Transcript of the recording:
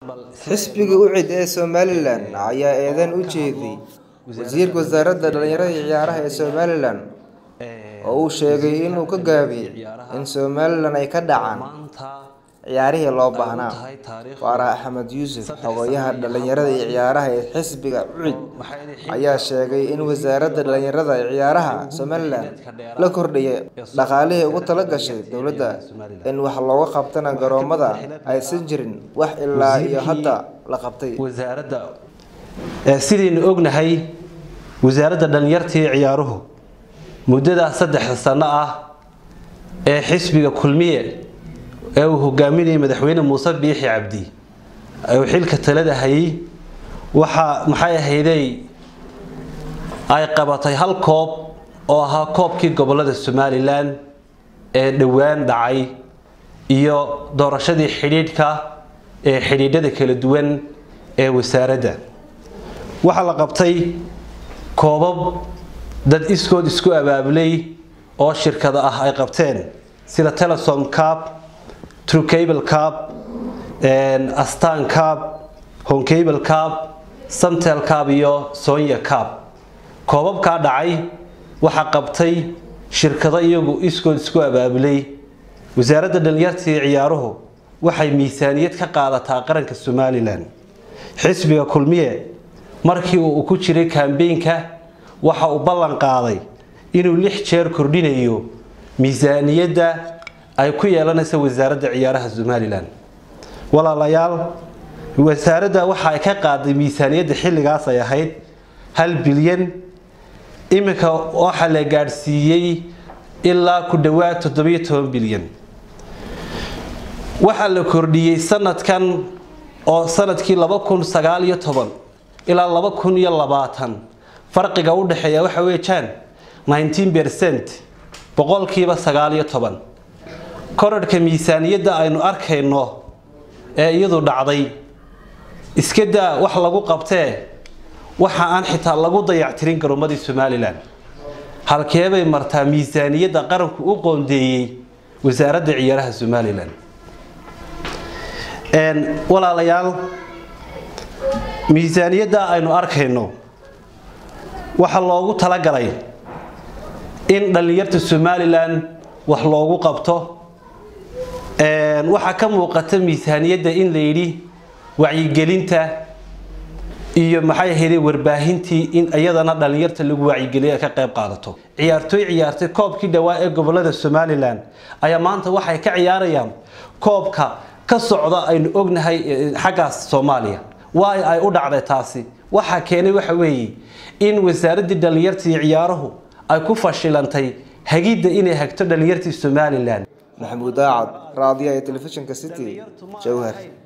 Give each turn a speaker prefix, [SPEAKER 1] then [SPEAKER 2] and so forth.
[SPEAKER 1] xisbiga ucid ee somalilan ayaa eedan u jeediyey wasiirka wasaaradda dhalinyarada iyo ciyaaraha ee somalilan oo uu sheegay inuu ka gaabiyey in somalilan ay ka dhacaan ciyaarihii loo baahnaa waara axmed yuusuf xogayaha dhalinyarada iyo ciyaaraha ee xisbiga ucid ayaa sheegay in wasaaradda dhalinyarada iyo ciyaaraha somalilan la kordhiyay dhaqaalihii ugu tala gashay dowladda in wax looga qabtana garoomada aysan jirin wax ilaa iyo hadda la qabtay
[SPEAKER 2] wasaaradda sidaynu ognahay wasaaradda dhalinyarta iyo ciyaaruhu muddadaas saddexda sano ah ee xisbiga kulmiye ee uu hogaaminayay madaxweyne muuse biixi cabdi uu xilka talada hayay waxaa maxay ahaydey ay qabatay hal koob oo ahaa koobkii gobolada somalilan ee dhowaan dhacay iyo doorashadii xidhiidhka ee xidhiidhada kala duwan ee wasaaradda waxaa la qabtay koobab dad iskood isku abaabulay oo shirkada ah ay qabteen sida telesom cab trucable cab astan cab honcable cab samtel cab iyo sonya cab koobabkaa dhacay waxaa qabtay shirkado iyagu iskood isku abaabulay wasaaradda dhalinyarta iyo ciyaaruhu waxay miisaaniyad ka qaadataa qaranka somalilan xisbiga kulmiye markii uu ku jiray kambeynka waxa uu ballan qaaday inuu lix jeer kordhinayo miisaaniyadda ay ku yeelanaysa wasaaradda ciyaaraha somalilan walaalayaal wasaaradda waxa ay ka qaaday miisaaniyadda xilligaas ay ahayd hal bilyan iminka waxaa la gaadhsiiyey ilaa ku dhowaad toddobiyo toban bilyan waxaa la kordhiyey sanadkan oo sanadkii laba kun sagaal iyo toban ilaa laba kun iyo labaatan farqiga u dhexeeya waxa weeyaan nineteen percent boqolkiiba sagaal iyo toban korarhka miisaaniyadda aynu arkayno ee iyadu dhacday iska daa wax lagu qabtee waxa aan xitaa lagu dayactirin garoomadii somalilan halkeebay martaa miisaaniyadda qaranku u qoondeeyey wasaaradda ciyaaraha somalilan walaalayaal miisaaniyadda aynu arkayno waxaa loogu talagalay in dhallinyarta somalilan wax loogu qabto waxaa ka muuqata miisaaniyadda in la yidhi wacyigelinta iyo maxay ahayde warbaahintii in iyadana dhallinyarta lagu wacyigeliya ka qayb qaadato ciyaartooy ciyaartay koobkii dhawaa ee gobolada somalilan ayaa maanta waxay ka ciyaarayaan koobka ka socda aynu ognahay xaggaas soomaaliya waay ay u dhacday taasi waxaa keenay waxa weeye in wasaaraddii dhallinyarta iyo ciyaaruhu ay ku fashilantay hagidda inay hagto dhallinyartii somalilan
[SPEAKER 1] maxamuud daacad raadiyaha ee telefishinka city jowhar